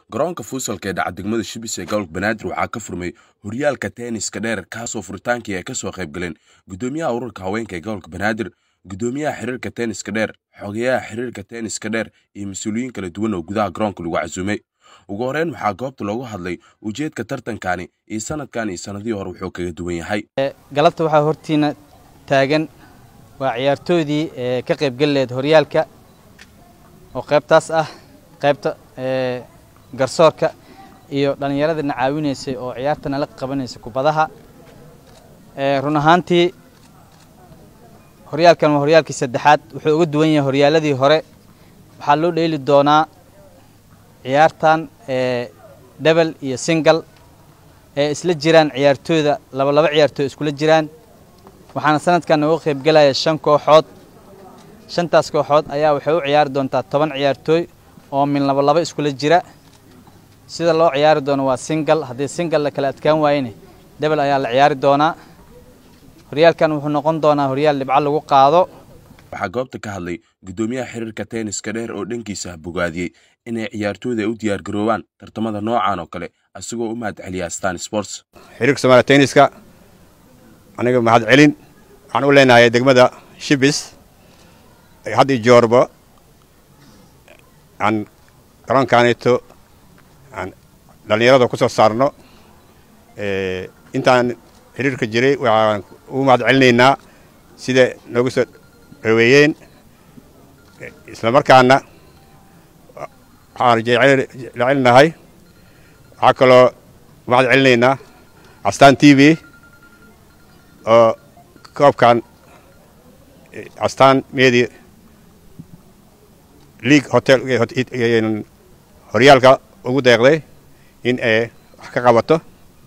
garoonka fuusalka ee dhaca degmada shibis ee gobolka banaadir waxaa ka furmay horyaalka tenniska dheer kaasoo furitaankii ay kasoo qayb galeen gudoomiyaha ururka haweenka ee gobolka banaadir gudoomiyaha xiriirka tenniska dheer xogeyaha xiriirka tenniska dheer iyo mas-uuliyiin kala duwan oo gudaha garoonka lagu casuumay ugu horeyn waxaa goobta loogu hadlay ujeedka tartankani iyo sanadkan iyo sanadihii hore wuxuu kaga duwan yahay galabta waxaa hortiina taagan waa ciyaartoydii ee ka qaybgeli laheyd horyaalka oo qaybtaas ah qaybta garsoorka iyo dhallinyaradana caawinaysay oo ciyaartana la qabanaysay kubadaha run ahaantii horyaalkan waa horyaalkii saddexaad wuxuu uga duwan yahay horyaaladii hore waxaa loo dheeli doonaa ciyaartan debel iyo singal ee isla jiraan ciyaartooyda laba laba ciyaartooy iskula jiraan waxaana sanadkan uga qaybgelaya shan kooxood shantaas kooxood ayaa waxay u ciyaari doontaa toban ciyaartooy oo min laba laba iskula jira sida loo ciyaari doono waa singal haddii singal la kala adkaan waayene debel ayaa la ciyaari doonaa horyaalkan wuxuu noqon doonaa horyaal dhibco lagu qaado waxaa goobta ka hadlay gudoomiyaha xiriirka tenniska dheer oo dhankiisa bogaadiyey inay ciyaartooyda ay u diyaargaroobaan tartamada noocan oo kale isagoo u mahad celiya stan sports xiriirka soomaaliya tenniska aniga mahad celin waxaan u leenahay degmada shibis had iyo joorba aan garoonkaanito aan dhallinyarada ku soo saarno intaan xiriirka jiray waxaan ugu mahad celinaynaa sida noogu soo dhaweeyeen isla markaana waxaan jecelinahay waxaa kaloo mahad celinaynaa astaan t v oo koobkan astaan meedi league hotel horyaalka ugu deeqday in ay wax ka qabato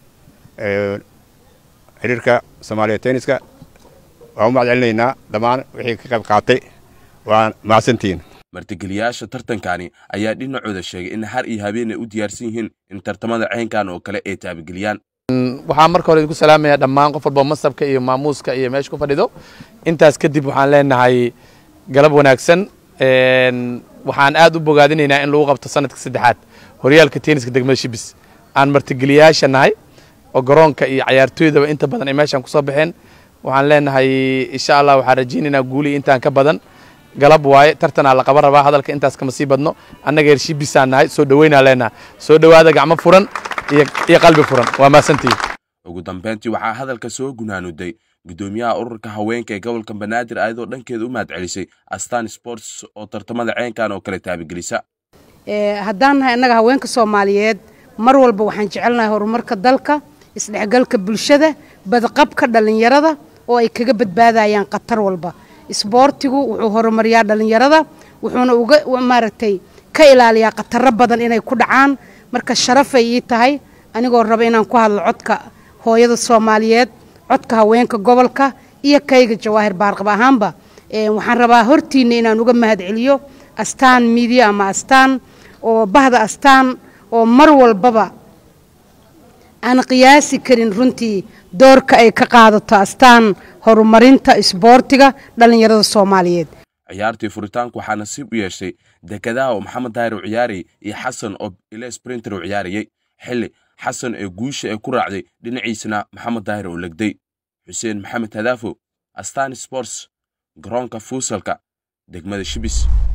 xiriirka soomaaliya tenniska waan u mahad celinaynaa dhammaan wixii ka qayb qaatay waan mahadsantihiin martigeliyaasha tartankani ayaa dhinacooda sheegay in har iyo habeen ay u diyaarsan yihiin in tartamada ceynkan oo kale ay taabageliyaan waxaan marka hore idinku salaamayaa dhammaan qof walba masabka iyo maamuuska iyo meesha ku fadhido intaas kadib waxaan leenahay galab wanaagsan waxaan aad u bogaadinaynaa in lagu qabto sanadka saddexaad horyaalka tenniska degmada shibis aan martigeliyaasha nahay oo garoonka iyo cayaartooydaba inta badan ay meeshaan kusoo baxeen waxaan leenahay insha allah waxaan rajaynaynaa guulii intaan ka badan galab waaye tartanaa la qaban rabaa hadalka intaas kama sii badno annaga heer shibisaan nahay soo dhaweynaa leenaha soo dhowaada gacmo furan iyo qalbi furan waa mahadsantihi ugu dambeyntii waxaa hadalka soo gunaanuday gudoomiyaha ururka haweenka ee gobolka banaadir ayadoo dhankeeda u mahad celisay astan sports oo tartamada ceynkan oo kale taabagelisa haddaan nahay annaga haweenka soomaaliyeed mar walba waxaan jecelnahay horumarka dalka isdhexgalka bulshada badqabka dhallinyarada oo ay kaga badbaadayaan khatar walba isboortigu wuxuu horumariyaa dhallinyarada wuxuuna uga maaragtay ka ilaaliyaa khataro badan inay ku dhacaan marka sharafay ii tahay anigoo raba inaan ku hadlo codka hooyada soomaaliyeed codka haweenka gobolka iyo kayga jawaahir baarqab ahaanba waxaan rabaa hortiinna inaan uga mahad celiyo astaan midiya ama astaan oo bahda astaan oo mar walbaba aan qiyaasi karin runtii doorka ay ka qaadato astaan horumarinta isboortiga dhallinyarada soomaaliyeed ciyaartii furitaanku waxaa nasiib u yeeshay dekedaha oo maxamed daahir u ciyaarayay iyo xasan oo ile sprinter u ciyaarayay xilli xasan ee guusha ee ku raacday dhinaciisana maxamed daahir oo legday xuseen maxamed hadaafo astaan sports garoonka fuusalka degmada shibis